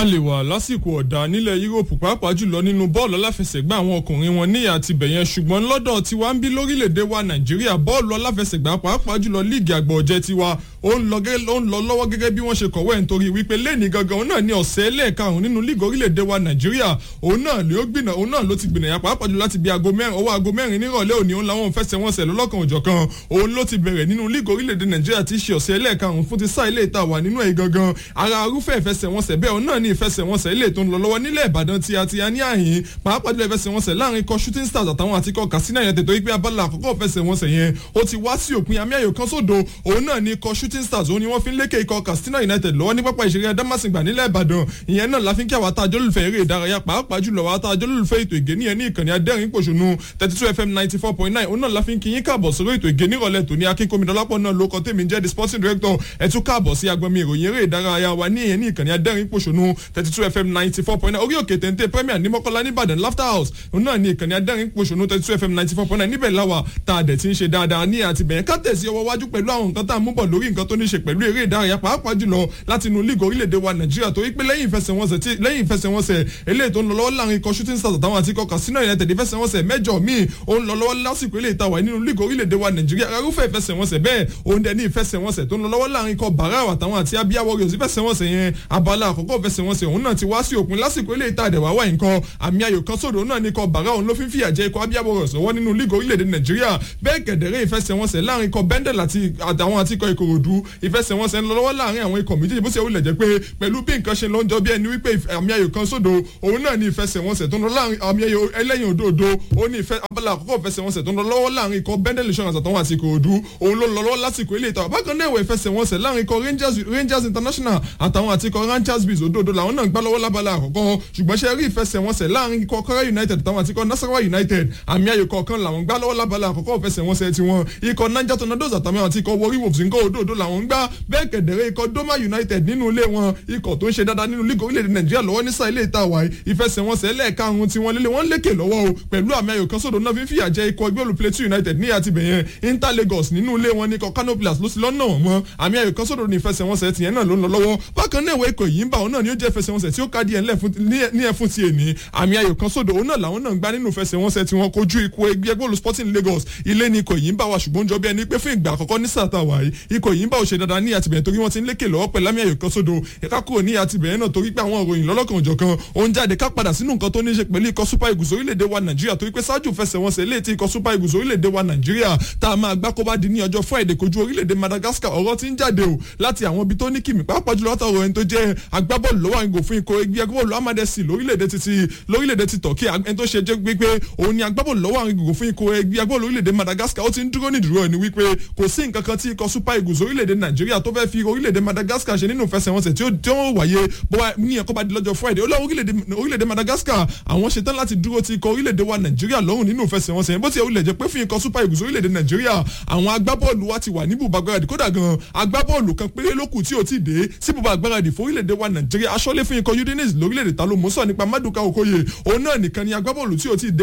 lè wà lásìkò ọ̀dà nílẹ̀ yúróòpù pàápàá jùlọ nínú bọ́ọ̀lù aláfẹsẹ̀gbá àwọn ọkùnrin wọn níyà àti bẹ̀yẹn ṣùgbọ́n lọ́dọ̀ tiwa ń bí lórílẹ̀‐èdè wa nàìjíríà bọ́ọ̀lù aláfẹsẹ̀gbá pàápàá jùlọ líìgì àgbà ọ̀jẹ̀ tiwa ó ń lọ lọ́wọ́ gẹ́gẹ́ bí wọ́n ṣe kọ̀wé ẹ̀ nítorí wípé lẹ́ni gangan òun náà ní ọ̀sẹ̀ ẹlẹ́ẹ̀karùn nínú líìgì orílẹ̀‐èdè wa nàìjíríà òun náà ló gbìnà òun náà ló ti gbìnà yà pàápàá jùlọ láti bí aago mẹ́rin ọwọ́ aago mẹ́rin nírọ̀lẹ́ òní òun làwọn fẹsẹ̀wọnsẹ̀ lọ́lọ́kan òjọ̀kan òun ló ti bẹ̀rẹ̀ nínú líìgì orílẹ̀‐èdè nàìjíríà ti ṣe ọ̀sẹ̀ ẹlẹ́ẹ̀karùn fún ti sáà ilé ìta wà nínú ẹ̀ gangan ara arúfẹ́ ìfẹsẹ̀wọnsẹ̀ bẹ́ẹ̀ òun náà ní ìfẹsẹ̀wọnsẹ̀ ilé tó ń lọ lọ́wọ́ nílẹ̀ ìbàdàn tí a ti a ní àyín pàápàá jùlọ ìfẹsẹ̀wọnsẹ̀ láàrin ikọ̀ shooting stars àtàwọn àti ikọ̀ katsina yẹn tètò ìpè abala àkọ́kọ́ ìfẹsẹ̀wọnsẹ̀ yẹn ó ti wá sí òpin àmì ayò kan sódò òun náà ní ikọ̀ shooting stars òun ni wọ́n fi ń lékè ikọ̀ katsina united lọ́wọ́ ní pápá ìṣeré adamasingba nílẹ̀ ìbàdàn ìyẹn náà láfi ń kí àwọn àtàjọ́ lùfẹ́ eré ìdárayá pàápàá jùlọ àwọn àtàjọ́ lùfẹ́ ètò ìgé níyẹn ní ìkànnì adẹ́rìn pòṣónú thirty two fm ninety four point nine òun náà láfi ń kí yín káàbọ̀ sórí ètò ìgé nírọ̀lẹ́ tòní akínkómìdọ́lápọ̀ náà ló kọ́ tèmi jẹ́ the sporting director ẹ̀ tún káàbọ̀ sí agbọ̀nmi ìròyìn eré ìdárayá wa ní ìyẹn ní ìkànnì adẹ́rìn pòṣónú thirty two fm ninety four point nine orí òkè téńté premier ní mọ́kànlá nìbàdàn laughter house òun náà ní ìkànnì adẹ́rìn pòṣónú thirty two fm ninety four point nine níbẹ̀ láwà tá a dẹ̀ ti ń ṣe dáadáa ní àti bẹ̀yẹn ká tẹ̀sí ọwọ́ wájú pẹ̀lú àwọn nǹkan tá a mú bọ̀ lórí nǹkan tó ní ṣe pẹ̀lú eré ìdárayá pàápàá jùlọ láti inú líìgì orílẹ̀-èdè wa nàìjíríà torí pé lẹ́yìn ìfẹsẹ̀wọnsẹ̀ tí lẹ́yìn ìfẹsẹ̀wọnsẹ̀ eléyìí tó ń lọ lọ́wọ́ láàrin ikọ̀ shooting stars àtàwọn àti ikọ̀ casino united ìfẹsẹ̀wọnsẹ̀ mẹ́jọ míì ó ń lọ lọ́wọ́ lásìkò eléyìí tá a wà nínú líìgì orílẹ̀-èdè wa nàìjíríà arúfẹ́ ìfẹsẹ̀wọnsẹ̀ bẹ́ẹ̀ òun dẹ̀ ní ìfẹsẹ̀wọnsẹ̀ tó ń lọ lọ́wọ́ láàrin ikọ̀ barao àtàwọn àti abia warriors ìfẹsẹ̀wọnsẹ̀ yẹn abala àkọ́kọ́ ìfẹsẹ̀wọnsẹ̀ òun náà ti wá sí òpin lásìkò eléyìí tá a dẹ̀ wá wà nǹkan àmì ayò kan sódò náà ní ikọ̀ barao ló fi ń fìyà jẹ ikọ̀ abia warriors ọwọ́ nínú líìgì orílẹ̀-èdè nàìjíríà bẹ́ẹ̀ kẹ̀dẹ̀rẹ́ ìfẹsẹ̀wọnsẹ̀ láàrin ikọ̀ bendel àtàwọn àti ikọ̀ ìkòròdú ìfẹsẹ̀wọnsẹ̀ ń lọ lọ́wọ́ láàrin àwọn ikọ̀ méjèèjì bó ṣe wulẹ̀ jẹ́ pé pẹ̀lú bí nǹkan ṣe lọ ń jọ bí ẹni wípé àmì ayò kan sódò òun náà ní ìfẹsẹ̀wọnsẹ̀ tó ń lọ láàrin àmì ayò ẹlẹ́yìn òdòdó ó ní ìfẹ́ abala àkọ́kọ́ ìfẹsẹ̀wọnsẹ̀ tó ń lọ lọ́wọ́ láàrin ikọ̀ bendel insurance àtàwọn àti ìkòròdú òun ló lọ lọ́wọ́ lásìkò ilé ìtawà bákan náà ìwẹ̀ ìfẹsẹ̀wọnsẹ̀ láàrin ikọ̀ rangers rangers international àtàwọn àti ikọ̀ rangers biz òdòdó làwọn náà gbá lọ́wọ́ lábala àkọ́kọ́ ṣùgbọ́n ṣe rí ìfẹsẹ̀wọnsẹ̀ láàrin ikọ̀ kọ́rẹ́ united àtàwọn àti ikọ̀ nasarawa united àmì ayò kọ̀ọ̀kan làwọn gbá lọ́wọ́ lábala àkọ́kọ́ ìfẹsẹ̀wọnsẹ̀ tiwọn ikọ̀ niger tornadoes àtàwọn àti ikọ̀ warri wolves nǹkan òdòdó làwọn gbá bẹ́ẹ̀ kẹ̀dẹ̀rẹ́ ikọ̀ doma united nínú ilé wọn ikọ̀ tó ń ṣe dáadáa nínú lígò orílẹ̀-èdè nàìjíríà lọ́wọ́ ní sáà ilé ìta wáyé ìfẹsẹ̀wọnsẹ̀ lẹ́ẹ̀karùn-ún tí wọ́n lélẹ̀ wọ́n lékè lọ́wọ́ o pẹ̀lú àmì ayò kan sódò náà fi ń fìyà jẹ ikọ̀ ẹgbẹ́ olú plateau united ní àti bẹ̀yẹn inter lagos nínú ilé wọn ní ikọ̀ kano plus ló sì lọ́nà wọn mọ́ àmì ayò kan sódò ní ìfẹsẹ̀wọnsẹ̀ tìyẹn náà ló ń lọ lọ́wọ́ bákan náà ìwé ikọ̀ yìí ń bá òun náà ni ó jẹ́ ìfẹsẹ̀wọnsẹ̀ tí ó ká díẹ̀ ní ẹ̀fún ti èní àmì ayò kan sódò òun náà làwọn náà ń gbá nínú ìfẹsẹ̀wọnsẹ̀ tí wọ́n kojú ikọ̀ ẹgbẹ́ olú sporting lagos ilé ni ikọ̀ yìí ń bá wa ṣùgbọ́n jọ bí ẹni pé fún ìgbà àkọ́kọ́ ní sàtà wáyé ikọ̀ yìí ń bá òṣè dáadáa ní àtìbẹ̀yẹn torí wọ́n ti ń lékè lọ́wọ́ pẹ̀lú àmì ayò kan sódò ẹ̀ka kúrò ní àtìbẹ̀yẹn náà torí pé àwọn òròyìn lọ́lọ́kan òjọ̀kan òun jáde ká padà sínú nǹkan tó ní í ṣe pẹ̀lú ikọ̀ super eagles orílẹ̀-èdè wa nàìjíríà torí pé ṣáájú fẹsẹ̀wọnsẹ̀ ilé tí ikọ̀ super eagles orílẹ̀-èdè wa nàìjíríà tá a máa gbá kó bá di ní ọjọ́ friday kojú orílẹ̀-èdè madagascar ọ̀rọ̀ ti ń jáde o láti àwọn ibi tó ní kìmí pàápàá jùlọ látàwọn ẹni tó jẹ́ agbábọ́ọ̀lù lọ́wọ́ àgò fún ikọ̀ ẹgbẹ́ agbábọ́ọ̀lù amadesi lórílẹ̀-èdè ti lórílẹ̀-èdè ti turkey ẹni tó ṣe jẹ́ wípé òun ni agbábọ́ọ̀lù lọ́wọ́ àgò fún ikọ̀ ẹgbẹ́ agbábọ́ọ̀lù orílẹ̀-èdè madagascar ó ti ń dúró nídúró ẹni wípé kò sí nǹkan kan tí ikọ̀ super eagles orílẹ̀-èdè nàìjíríà tó fẹ́ fi orílẹ̀-èdè madagascar ṣe nínú ìfẹsẹ̀wọnsẹ̀ tí ó tí ó wáyé bó ní ẹ̀kọ́ bá di lọ́jọ́ friday ó lọ orílẹ̀-èdè madagascar àwọn ṣetán láti dúró ti ikọ̀ orílẹ̀-èdè wa nàìjíríà lọ́rùn nínú ìfẹsẹ̀wọnsẹ̀ yẹn bó ti wulẹ̀ jẹ́ pé fún ikọ̀ super eagles orílẹ̀-èdè nàìjíríà àwọn agbábọ́ọ̀lù wa ti wà ní bùbá gbáradì kódà gan agbábọ́ọ̀lù kan péré lókù tí ò ti dé sí bùbá gbáradì fún orílẹ̀-èdè wa nàìjíríà aṣọ́lé fún ikọ̀ udinese lórílẹ̀-èdè ta ló mú sọ nípa maduka okoye òun náà nìkan ni agbábọ́ọ̀lù tí ò ti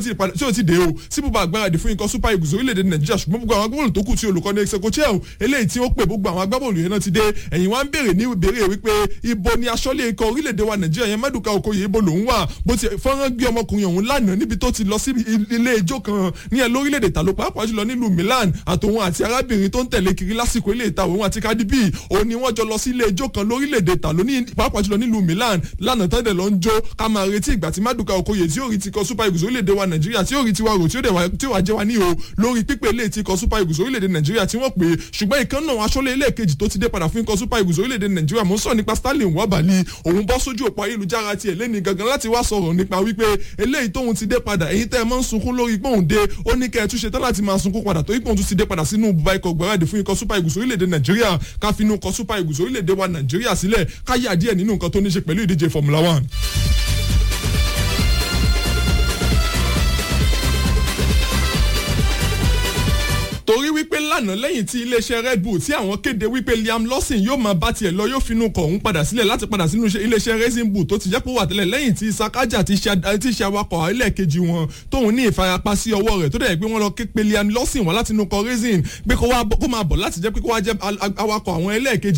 dé o sí bùbá gbáradì fún ikọ̀ super eagles orílẹ̀-èdè nàìjíríà ṣùgbọ́n gbogbo àwọn agbábọ́ọ̀lù tó kù tí olùkọ́ni execochel eléyìí tí ó pè gbogbo àwọn agbábọ́ọ̀lù yẹn náà ti dé ẹ̀yìn wá ń béèrè ní ìbéèrè wípé ibo ni aṣọ́lé ikọ̀ orílẹ̀-èdè wa nàìjíríà yẹn maduka okoye ibo lòún wà bó ti fọ́nrán gbé ọmọkùnrin ọ̀hún lánàá níbi tó ti lọ sí ilé ijó kan ní ẹ lórílẹ̀-èdè ta ló pàápàá jùlọ nílùú milan àtòun àti arábìnrin tó ń tẹ̀lé kiri lásìkò ilé ìta òun àti cardi b òun ni wọ́n jọ lọ sí ilé ijó kan lórílẹ̀-èdè ta ló ní pàápàá jùlọ nílùú milan lánàá tẹ́lẹ̀ lọ ń jó ká máa retí ìgbà tí maduka okoye tí yóò rí ti kọ super eagles orílẹ̀-èdè wa nàìjíríà tí yóò rí tiwa rò tí ó wà jẹ́ wa ní o lórí pípé ilé ti kọ super eagles orílẹ̀-èdè nàìjíríà tí wọ́n pè é ṣùgbọ́n ìkan náà aṣọ́lé ilé kejì tó ti dé padà fún ikọ̀ super eagles orílẹ̀-èdè nàìjíríà mo ń sọ nípa stanley wabali òun bọ́ sójú òpó ayélujára tiẹ̀ lẹ́ni gangan láti wá sọ̀rọ̀ nípa wípé eléyìí tóun ti dé padà èyí tẹ́ ẹ máa ń sunkún lórí pé òun dé ó ní kẹ́ ẹ tún ṣe tán láti máa sunkún padà torí pé òun tún ti dé padà sínú bùbá ikọ̀ gbáradì fún ikọ̀ super eagles orílẹ̀-èdè nàìjíríà ká fi inú ikọ̀ super eagles orílẹ̀-èdè wa nàìjíríà sílẹ̀ ká yà díẹ̀ nínú nǹkan tó ní ṣe pẹ̀lú ìdíje formula one. torí wípé lánàá lẹ́yìn tí iléeṣẹ́ red bull tí àwọn kéde wípé liam lawson yóò máa bá tiẹ̀ lọ yóò finú kọ̀ òun padà sílẹ̀ láti padà sínú iléeṣẹ́ racing bull tó ti jẹ́ pé wà tẹ́lẹ̀ lẹ́yìn tí sakaja ti ṣe awakọ̀ ẹlẹ́ẹ̀kejì wọn tóun ní ìfarapa sí ọwọ́ rẹ̀ tó dẹ̀ pé wọ́n lọ ké pe liam lawson wá láti inú kọ racing pé kó máa bọ̀ láti jẹ́ pé kó wá jẹ́ awakọ̀ àwọn ẹlẹ́ẹ̀kejì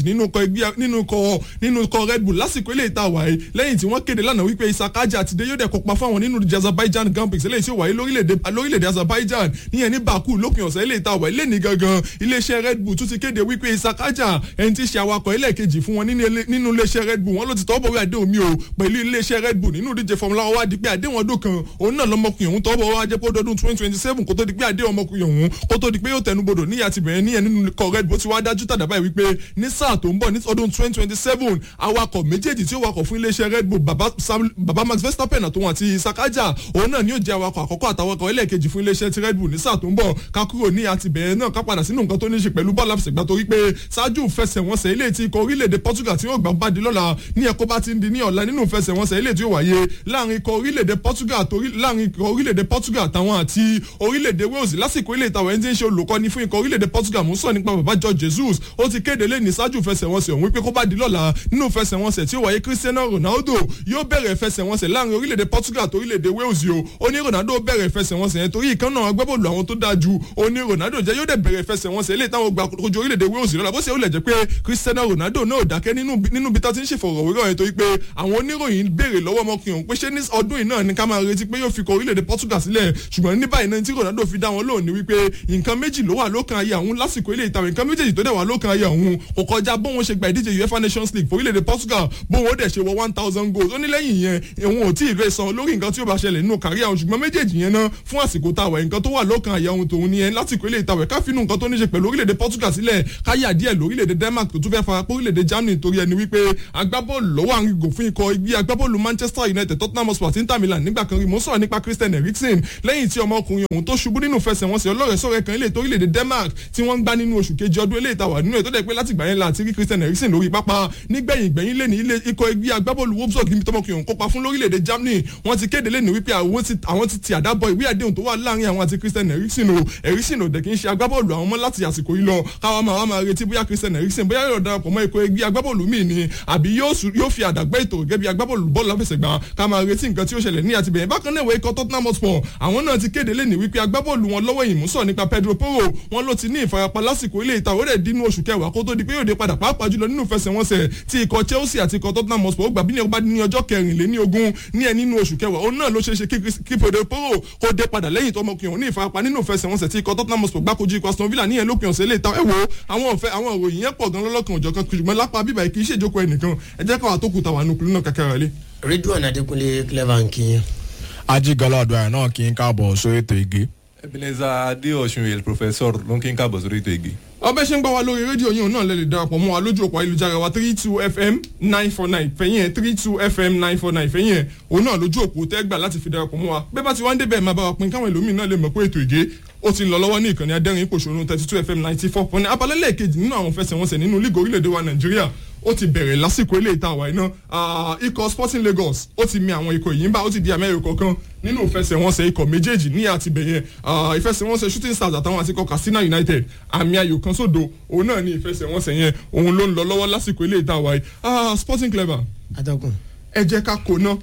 nínú kọ red bull lásìkò ilé ìta wáyé lẹ́yìn tí wọ́n kéde lánàá wípé sakaja ti dé yóò dẹ̀ kópa fáwọn nínú azerbaijan grand prix eléyìí tí ó wáyé lórílẹ̀‐èdè azerbaijan níyẹn ní baku lópin ọ̀sẹ̀ ilé ìta wáyé lẹ́ni gangan iléeṣẹ́ red bull tún ti kéde wípé isakaja ẹni tí í ṣe awakọ̀ ẹlẹ́ẹ̀kejì fún wọn nínú iléeṣẹ́ red bull wọn ló ti tọ́ bọ̀wé àdéhùn mi o pẹ̀lú iléeṣẹ́ red bull nínú ìdíje formula one wá di pé àdéhùn ọdún kan òun náà lọ́mọkùnrin òun tọ́ bọ̀ wá jẹ́ pé ọdún twenty twenty seven kó tó di pé àdéhùn ọmọkùnrin òun kó tó di pé yóò tẹnubodò níyà ti bẹ̀rẹ̀ níyẹn nínú ikọ̀ red bull ti wá dájú tàdá báyìí wípé ní sáà tó ń bọ̀ ní ọdún twenty twenty seven awakọ̀ méjèèjì tí ó wakọ̀ fún iléeṣẹ́ red bull baba max verstappen àtòun àti isakaja òun náà ni yóò jẹ́ awakọ̀ àkọ́kọ́ àtàwakọ̀ ẹlẹ́ẹ̀kejì fún iléeṣẹ́ ti red bull ní sáà tó ń bọ̀ ká kúrò ní àti bẹ̀rẹ̀ náà ká padà sínú nǹkan tó ní í ṣe pẹ̀lú bọ́ọ̀lù àfẹsẹ̀gbá torí pé ṣáájú ìfẹsẹ̀wọnsẹ̀ ilé tí ikọ̀ orílẹ̀-èdè portugal tí yóò gbà bá di lọ́la ní ẹ̀kọ́ bá ti ń di ní ọ̀la nínú ìfẹsẹ̀wọnsẹ̀ ilé tí ó wáyé láàrin ikọ̀ orílẹ̀-èdè portugal láàrin ikọ̀ orílẹ̀-èdè portugal àtàwọn àti orílẹ̀-èdè wales lásìkò ilé ìtàwọn ẹni tí ń ṣe olùkọ́ni fún ikọ̀ orílẹ̀-èdè portugal mú sọ nípa bàbá george jesus ó ti kéde lé ní ṣáájú ìfẹsẹ̀wọnsẹ̀ òun wípé kó bá di lọ́la nínú ìfẹsẹ̀wọnsẹ̀ tí ó wáyé cristiano ronaldo yóò bẹ̀rẹ̀ ìfẹsẹ̀wọnsẹ̀ láàrin orílẹ̀-èdè portugal àti orílẹ̀-èdè wales o ó ní ronaldo bẹ̀rẹ̀ ìfẹsẹ̀wọnsẹ̀ yẹn torí ìkan náà agbábọ́ọ̀lù àwọn tó dáa ju ó ní ronaldo jẹ́ yóò dẹ̀ bẹ̀rẹ̀ ìfẹsẹ̀wọnsẹ̀ ilé táwọn gba kojú orílẹ̀-èdè wales lọ́la bó ṣe ó lẹ̀ jẹ́ pé cristiano ronaldo náà dákẹ́ nínú bí tá ti ń ṣèfọ̀rọ̀wérọ̀ yẹn torí pé àwọn oníròyìn béèrè lọ́wọ́ ọmọkùnrin òun pé ṣé ní ọdún yìí náà ni ká máa retí pé yóò fi kọ orílẹ̀-èdè portugal sílẹ̀ ṣùgbọ́n ní báyìí náà tí ronaldo fi dá wọn lóhùn ní wípé nǹkan méjì ló wà lókàn ayé àwọn lásìkò ilé ìtàwé nǹkan méjèèjì tó dẹ̀ wà lókàn ayé àwọn kò kọjá bóun ṣe gba ìdíje uefa nations league fún orílẹ̀-èdè portugal bóun ó dẹ̀ ṣe wọ one thousand goals ó ní lẹ́yìn yẹn òun ò tí ì rẹ̀ san lórí nǹkan tí ó bá ṣẹlẹ̀ nínú kárí àwọn ṣùgbọ́n méjèèjì yẹn náà fún àsìkò táwẹ̀ nǹkan tó wà lókàn ayé àwọn tòun ni yẹn lásìkò ilé ìtàwé ká finú nǹkan tó ní ṣe pẹ̀lú orílẹ̀-èdè portugal sílẹ̀ káyà díẹ̀ lórílẹ̀-èdè denmark tó tún fẹ́ fara pé orílẹ̀-èdè germany torí ẹni wípé agbábọ́ọ̀lù lọ́wọ́ àrùngò fún ikọ̀ igbí agbábọ́ọ̀lù manchester united tottenham hotspur àti inter milan nígbà kan rí mo sọ̀rọ̀ nípa christian eriksen lẹ́yìn tí ọmọkùnrin òun tó ṣubú nínú fẹsẹ̀wọnsẹ̀ ọlọ́rẹ̀sọ̀rẹ̀ kan ilé torílẹ̀-èdè denmark tí wọ́n ń gbá nínú oṣù kejì ọdún ilé ìtawà nínú ẹ̀ tó dẹ̀ pé láti gbà yẹn la àti rí christian eriksen lórí pápá nígbẹ̀yìn gbẹ̀yìn lé ní ilé ikọ̀ igbí agbábọ́ọ̀lù wolfsburg níbi tọmọkùnrin òun kópa fún lórílẹ̀-èdè germany wọ́n ti kéde lẹ́nu wípé àwọn ti ti àdábọ̀ ìwé àdéhùn tó wà láàrin àwọn àti christian eriksen o eriksen ò dẹ̀ kí ń ṣe agbábọ́ọ̀lù àwọn ọmọ láti àsìkò yìí lọ káwa máa wá máa retí bóyá christian eriksen bóyá yóò darapọ̀ mọ́ ikọ̀ ẹgbẹ́ agbábọ́ọ̀lù míì ni àbí yóò fi àdàgbẹ́ ètò gẹ́gẹ́ bí agbábọ́ọ̀lù bọ́ọ̀lù láfẹsẹ̀gbá ká máa retí nǹkan tí ó ṣẹlẹ̀ ní àtibẹ̀yìn bákan náà ìwé ikọ̀ tottenham hotspur àwọn náà ti kéde lẹ́nu wípé agbábọ́ọ̀lù wọn lọ́wọ́ ìmúsọ̀ nípa pedro porro wọn ló ti ní ìfarapa lásìkò ilé ìta òwúrẹ̀ dínú oṣù kẹwàá kó tó di pé yóò dé padà pàápàá jùlọ nínú ìfẹsẹ̀wọnsẹ̀ tí ikọ̀ chelsea àti ikọ̀ tottenham hotspur ó gbà bí ní ọba ní ọjọ́ kẹrìnléní ogún ní ẹ nínú oṣù kẹwàá òun náà ló ṣe é ṣe kí pedro porro kó dé padà lẹ́yìn tó ọmọkùnrin òun ní ìfarapa nínú ìfẹsẹ̀wọnsẹ̀ tí ikọ̀ tottenham hotspur gbákojú ikọ̀ aston villa ní ẹ lópin ọ̀sẹ̀ lè ta ẹ wo àwọn ọ̀fẹ́ àwọn òròyìn yẹn pọ̀ gan lọ́lọ́kan òjọ̀ kan ṣùgbọ́n lápá bíbá kì í ṣèjókòó ẹnìkan ẹ jẹ́ káwa tó kù tàwa nùkúlù náà kàkàrà lé. ridwan adekunle clever nkiyan. ajigbala ọdọ náà kí n káàbọ̀ sórí ètò ìgé. ebenezer adeosunwel professor ló ń kí n káàbọ̀ sórí ètò ìgé. ọbẹ̀ ṣe ń gbọ́ wa lórí rédíò yìí náà lẹ́lẹ̀ darapọ̀ mọ́ wa lójú òpó ayélujára wa three two fm nine four nine fẹ̀yìn ẹ̀ three two fm nine four nine fẹ̀yìn ẹ̀ òun náà lójú òpó tẹ́gbà láti fi darapọ̀ mọ́ wa bẹ́ẹ̀ bá ti wá ń débẹ̀ máa bá wa pin káwọn ẹlòmíì náà lè mọ̀ pé ètò ìgé ó ti ń lọ lọ́wọ́ ní ìkànnì adẹ́rìn ipòṣónú thirty two fm ninety four point abalẹ́lẹ̀ kejì nínú àwọn fẹsẹ̀wọnsẹ̀ nínú lígò orílẹ̀-èdè wa nàìjíríà ó ti bẹ̀rẹ̀ lásìkò ilé ìta àwáyé náà ikọ̀ sporting lagos ó ti mi àwọn ikọ̀ yìí ń bá ó ti di amẹ́rì kọ̀ọ̀kan nínú ìfẹsẹ̀wọnsẹ̀ ikọ̀ méjèèjì ní àtibẹ̀yẹ ìfẹsẹ̀wọnsẹ̀ shooting stars àtàwọn àti ikọ̀ katsina united àmì ayò kan sódò òun náà ní ìfẹsẹ̀wọnsẹ̀ yẹn òun ló ń lọ lọ́wọ́ lásìkò ilé ìta àwáyé sporting clever atọ́kùn. ẹ jẹ́ ká kó ná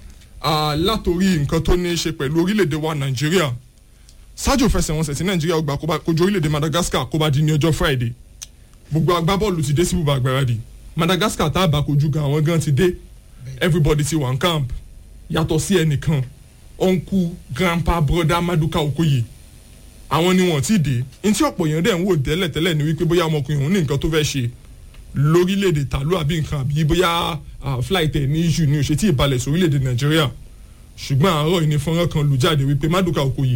látòrí nǹkan tó ní í ṣe pẹ̀lú orílẹ̀-èdè wa nàìjíríà ṣáájú ìfẹsẹ̀wọnsẹ̀ tí nàìjíríà gbà kojú orílẹ̀-èdè madagascar kó bá di ní ọjọ́ friday gbogbo agbábọ́ọ̀lù ti dé sí ibùba àgbàradì madagascar tá a bá kojú gan àwọn gan ti dé everybody ti wà ń camp yàtọ̀ sí ẹnìkan uncle grandpa brother maduka okoye àwọn ni wọn ti dé ntí ọ̀pọ̀ èèyàn dẹ̀ ń wò tẹ́lẹ̀ tẹ́lẹ̀ ni wípé bóyá ọmọkùnrin òun ní nǹkan tó fẹ́ ṣe lórílẹ̀‐èdè tàlú àbí nǹkan àbí bóyá flight ẹ̀ ní issue ní òṣètì ìbalẹ̀ sórílẹ̀‐èdè nàìjíríà ṣùgbọ́n àárọ̀ ìní fọ́nrán kan lù jáde wípé maduka okoye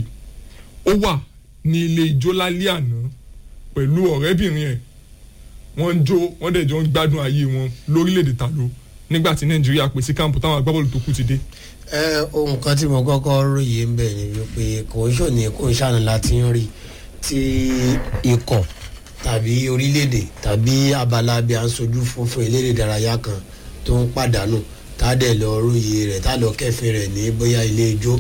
ó wà ní ilé ijó lálẹ́ àná pẹ̀lú ọ̀rẹ́bìnrin ẹ̀ wọ́n ń jó wọ́n dẹ̀ jọ ń gbádùn ayé wọn lórílẹ̀‐èdè tàló nígbà tí nàìjíríà pèsè káàmpù táwọn agbábọ́ọ̀lù tó kù ti dé. ẹ ohun kan tí mo kọ́kọ́ róye ń bẹ̀ ni wípé kò ń ṣòní kò ń ṣàánú láti ń rí tí ikọ̀ tàbí orílẹ̀-èdè tàbí abala bí a ń sojú fún fún eléré ìdárayá kan tó ń pàdánù tá a dẹ̀ lọ róye rẹ̀ tá a lọ kẹfin rẹ̀ ní bóyá ilé ijó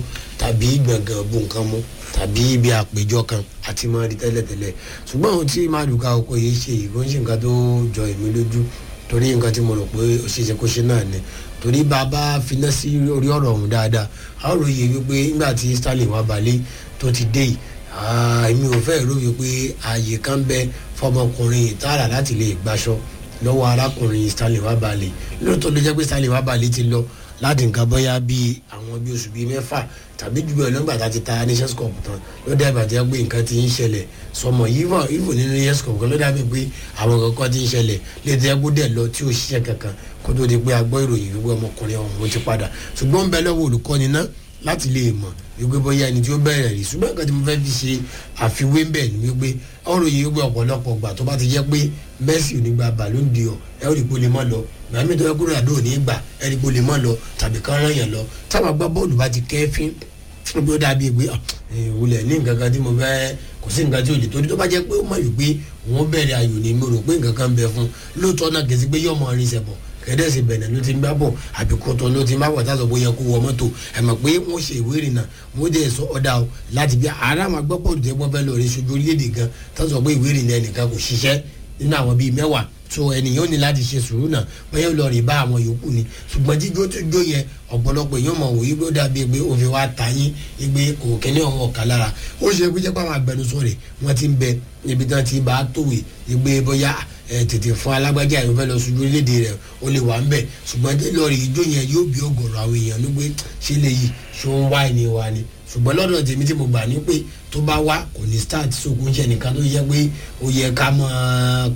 tàbí gbọ̀ngàn bu nǹkan mu tàbí ibi àpéjọ kan àti máa rí tẹ́lẹ̀tẹ́lẹ̀ ṣùgbọ́n ohun tí màdùká oko yìí ṣe yìí kò ń ṣe nǹkan tó jọ èmi lójú torí nǹkan tí mo rò pé ó ṣeéṣe kó ṣe náà ni torí bàbá finá sí orí ọ̀rọ̀ ọ̀hún dáadáa a ó ròye wípé nígbà tí Sterling wà balẹ̀ tó ti dé yìí èmi ò fẹ́ rò wípé ààyè kan bẹ fọmọkùnrin ìtara láti lè gbaṣọ lọ́wọ́ arákùnrin Stanley Wabale lóòótọ́ ló jẹ́ pé Stanley Wabale ti lọ láti nǹkan bóyá bíi àwọn bíi oṣù bíi mẹ́fà tàbí jù bẹ́ẹ̀ lọ́gbà tá a ti ta nations cup tán ló dàbí àti pé nǹkan ti ń ṣẹlẹ̀ sọmọ yíwọ ìwò nínú nations cup kan ló dàbí pé àwọn kankan ti ń ṣẹlẹ̀ létí ẹgbẹ́ dẹ̀ lọ tí ò ṣiṣẹ́ kankan kó tó di pé a gbọ́ ìròyìn wípé ọmọkùnrin ọ̀hún ti padà ṣùgbọ́n ń bẹ lọ́wọ́ olùkọ́ni náà láti lè mọ̀ wípé bóyá ẹni tí ó bẹ̀rẹ̀ rí ṣùgbọ́n nǹkan tí mo fẹ́ fi ṣe àfiwé ń bẹ̀ ni wípé ọ̀rọ̀ yìí wípé ọ̀pọ̀lọpọ̀ gbà tó bá ti jẹ́ pé Messi ò ní gba Ballon d'Or ẹ ó rí pé ó lè mọ́ lọ màmí tó yẹ kúrò àdó ò ní gbà ẹ rí pé ó lè mọ́ lọ tàbí kán rán yàn lọ táwọn agbá bọ́ọ̀lù bá ti kẹ́fín bí ó dàbí pé ìwúlẹ̀ ní nǹkan kan tí mo fẹ́ kò sí nǹkan tí ò lè torí tó bá jẹ́ pé ó mọ̀ wípé òun bẹ̀rẹ̀ ayò ní mo rò pé nǹkan kan bẹ fún lóòótọ́ náà kìí sí pé yọ̀mọ̀ rin ṣẹ̀bọ̀ kẹ́dẹ́sì bẹ̀rẹ̀ ló ti ń bá bọ̀ àbí kótó ló ti ń bá bọ̀ táṣọ bóyá kó wọ mọ́tò ẹ̀ mọ̀ pé wọ́n ṣe ìwé ìrìnnà wọ́n dẹ̀ sọ ọ̀dà o láti bí ara àwọn agbọ́pọ̀ tó wọ́n fẹ́ lọ rí sojú orílẹ̀-èdè gan táṣọ pé ìwé ìrìnnà ẹnìkan kò ṣiṣẹ́ nínú àwọn bíi mẹ́wàá tó ènìyàn ní láti ṣe sùúrù náà bóyá lọ rí bá àwọn yòókù ni ṣùgbọ́n jíjó tó jó yẹn ọ̀pọ̀lọpọ̀ èèyàn mọ̀ wòye bó dàbí pé òfin wa ta yín igbe kò kíní ọ̀hún ọ̀ka lára ó ṣe pé jẹ́ pé àwọn agbẹnusọ rẹ̀ wọ́n ti ń bẹ ibi tí wọ́n ti bá a tòwé igbe bóyá tètè fún alágbájá yìí fẹ́ lọ sójú orílẹ̀-èdè rẹ̀ ó lè wà ń bẹ̀ ṣùgbọ́n lọ́ọ̀rì ijó yẹn yóò bí ọ̀gọ̀rọ̀ àwọn èèyàn ló gbé ṣe lè yí ṣó ń wá ẹni wa ni ṣùgbọ́n lọ́dọ̀ tèmi tí mo gbà ní pé tó bá wá kò ní start sókun ṣe nìkan tó yẹ pé ó yẹ ká máa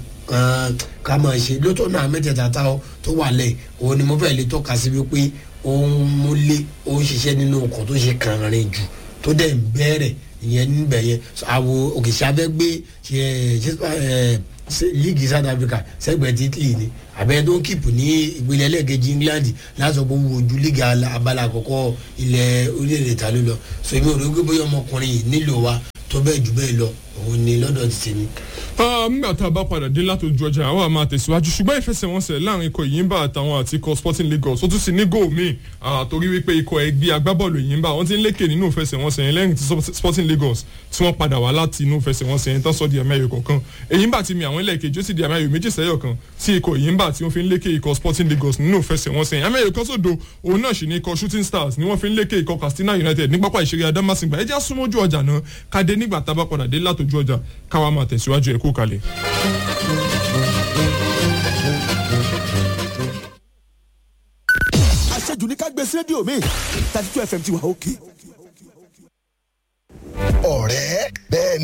ká máa ṣe lótó náà mẹ́tẹ̀ẹ̀ta tá tó wà lẹ̀ òun ni mo fẹ́ lè tọ́ka sí wípé òun múlé òun ṣiṣẹ́ nínú ọkọ̀ tó ṣe kàrin jù tó dẹ̀ ń bẹ̀rẹ̀ ìyẹn níbẹ̀ yẹn àwo òkèṣà fẹ́ gbé líìgì South Africa sẹ́gbẹ̀ẹ́ ti Italy ni àbẹ̀yẹ tó ń kíìpù ní ìpínlẹ̀ ẹlẹ́gẹ̀ẹ́jì England lásán pé wo ojú líìgì abala àkọ́kọ́ ilẹ̀ orílẹ̀-èdè ta ló lọ so èmi ò rí pé bóyá ọmọkùnrin yìí nílò wa tó bẹ́ẹ̀ jù bẹ́ẹ̀ lọ òun ni lọ́dọ̀ ti tèmi. nígbà tá a bá padà dé látòjú ọjà àwọn àmà tẹ̀síwájú ṣùgbọ́n ìfẹsẹ̀wọnsẹ̀ láàrin ikọ̀ Ìyìnbá àtàwọn àti ikọ̀ Sporting Lagos ó tún sì ní góò míì torí wípé ikọ̀ ẹgbẹ́ agbábọ́ọ̀lù Ìyìnbá wọ́n ti ń lékè nínú ìfẹsẹ̀wọnsẹ̀ yẹn lẹ́yìn tí Sporting Lagos tí wọ́n padà wá láti inú ìfẹsẹ̀wọnsẹ̀ yẹn tán sọ di ẹ̀mẹ́yọ kọ̀ọ̀kan Ìyìnbá ti mi àwọn ẹlẹ́ẹ̀kejì ó sì di ẹ̀mẹ́yọ méjì sẹ́yọ̀ kan tí ikọ̀ Ìyìnbá tí wọ́n fi ń lékè ikọ̀ Sporting Lagos nínú ìfẹsẹ̀wọnsẹ̀ yẹn ẹ̀mẹ́yọ kan sódo òun náà sì ní ikọ̀ Shooting Stars ni wọ́n fi ń lékè ikọ̀ Katsina United ní pápá ìṣeré Adamasingba ẹ jẹ́ súnmọ́jú ọjà náà kádé nígbà tá a bá padà dé látòjú ọjà káwa máa tẹ̀síwájú ẹ̀ kú kalẹ̀. àṣejù ní ká gbé sí rédíò mi thirty two fm ti wà òkè. ọ̀rẹ́ bẹ́ẹ̀